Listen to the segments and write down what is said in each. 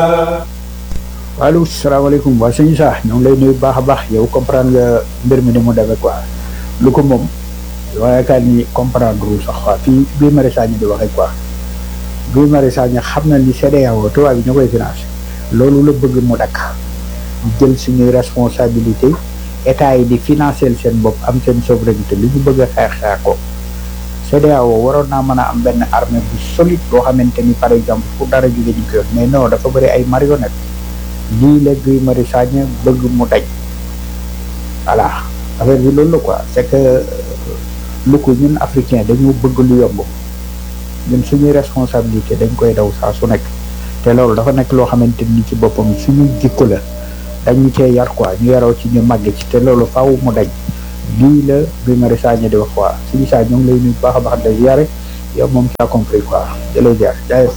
allo salaamaaleykum waa sëñ Sa ñoo ngi lay nuyu baax a baax yow comprendre nga mbir mi ni mu demee quoi lu ko moom waaye yaakaar ni comprendre wu sax quoi fii bii Mari Sagna di waxee quoi bii Mari Sagna xam na ni CEDEAO tubaab bi ñu koy financé loolu la bëgg mu dakk jël suñuy responsabilité état yi di financer seen bopp am seen souveraineté li ñu bëgg a xeex xeex ko CEDEAO waroon naa mën a am benn armée bu solide boo xamante ni par exemple fu dara jóge ñu ko yor mais non dafa bëri ay marionnette lii la Guy Marius Sagna bëgg mu daj voilà affaire bi loolu la quoi c'est que lu ko ñun africain dañu bëgg lu yomb ñun suñuy responsabilité dañ koy daw saa su nekk te loolu dafa nekk loo xamante ni ci boppam suñu jikko la dañu cee yar quoi ñu yaroo ci ñu màgg ci te loolu faaw mu daj lii la Guy Marius Sagna di wax quoi suñu saa ñoo ngi lay nuyu baax a baax de ziare yow moom tu as compris quoi jëlee ziar jaayef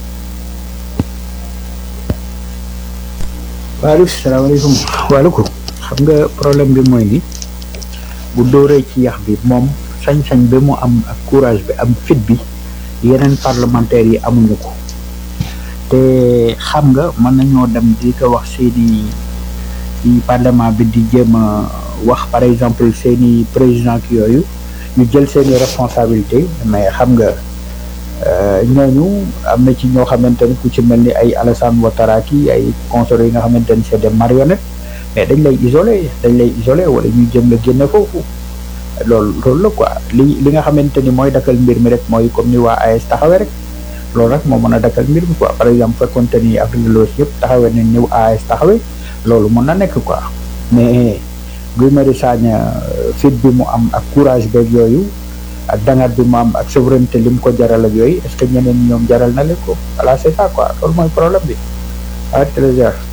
waaleykum salaamaaleykum waaleykum xam nga problème bi mooy ni bu dóoree ci yax bi moom sañ-sañ bi mu am ak courage bi am fit bi yeneen parlementaires yi amuñu ko te xam nga mën nañoo dem di ko wax seeni ci parlement bi di jéem a wax par exemple seeni président ki yooyu ñu jël seeni responsabilité mais xam nga ñooñu am na ci ñoo xamante ni ku ci mel ni ay Alassane Ouattara ki ay conseillers yi nga xamante ni c'est des marionnettes mais dañ lay isolé dañ lay isolé wala ñu jëm la génne foofu loolu loolu la quoi li li nga xamante ni mooy dakkal mbir mi rek mooy comme ni waa AS taxawee rek loolu rek moo mën a dakkal mbir mi quoi par exemple fekkonte ni Afrique de l'Ouest yëpp taxawee nañ ñëw AS taxawee loolu mën na nekk quoi mais Guy Marius Sagna fit bi mu am ak courage beeg yooyu ak dangat bi mu am ak souveraineté li mu ko jaral ak yooyu est-ce que ñeneen ñoom jaral na leen ko voilà c'est ça quoi loolu mooy problème bi ah trésor